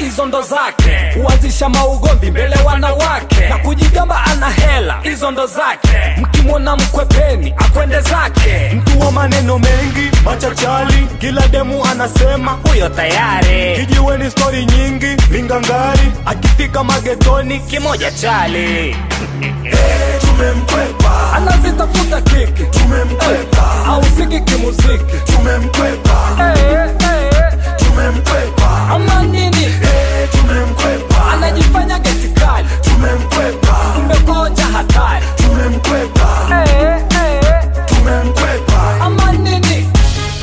hizo ndo zake huanzisha maugomvi mbele wanawake na kujigamba ana hela hizo ndo zake mkimwona mkwepeni akwende zake mtu wa maneno mengi machachali kila demu anasema huyo tayari kijiweni stori nyingi mingangari akifika magetoni kimoja chali tumemkwepa anazitafuta kiki tumemkwepa au siki kimuziki tumemkwepa Eh, eh, tumemkwepa ama nini tumemkwepa anajifanya geti kali tumemkwepa mmekoja hatari tumemkwepa Eh, eh, tumemkwepa ama nini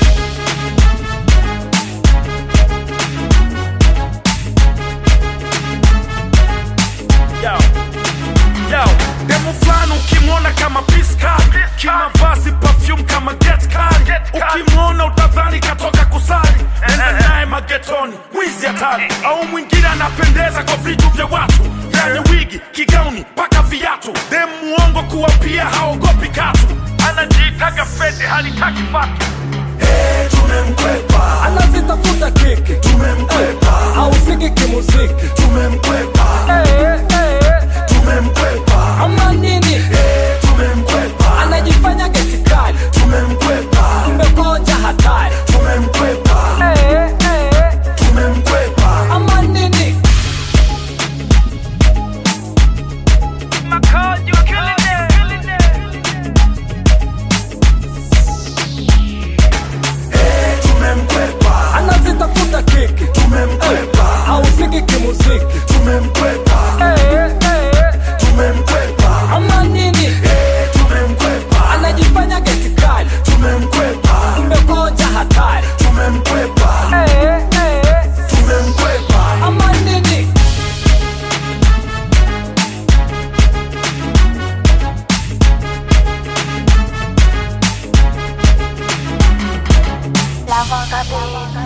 Yo. Yo. Demu fulani ukimwona kama piska kimavazi perfume kama get card ukimwona utadhani katoka kusali enda naye magetoni mwizi hatari au mwingine anapendeza kwa vitu vya watu yani wigi kigauni mpaka viatu demu muongo kuwa pia haogopi katu anajiitaga fede halitaki patu tumemkwepa anazitafuta kiki tumemkwepa au siki kimuziki tumemkwepa Eh, eh, tumemkwepa ama nini tumemkwepa anajifanya geti kali tumemkwepa mmekoja hatari tumemkwepa Eh, eh, tumemkwepa ama nini tumemkwepa anazitafuta kiki tumemkwepa au siki kimuziki tumemkwepa Eh, eh, tumemkwepa ama nini tumemkwepa anajifanya geti kali tumemkwepa mmekoja hatari tumemkwepa Eh, eh, tumemkwepa ama nini Love on the beat.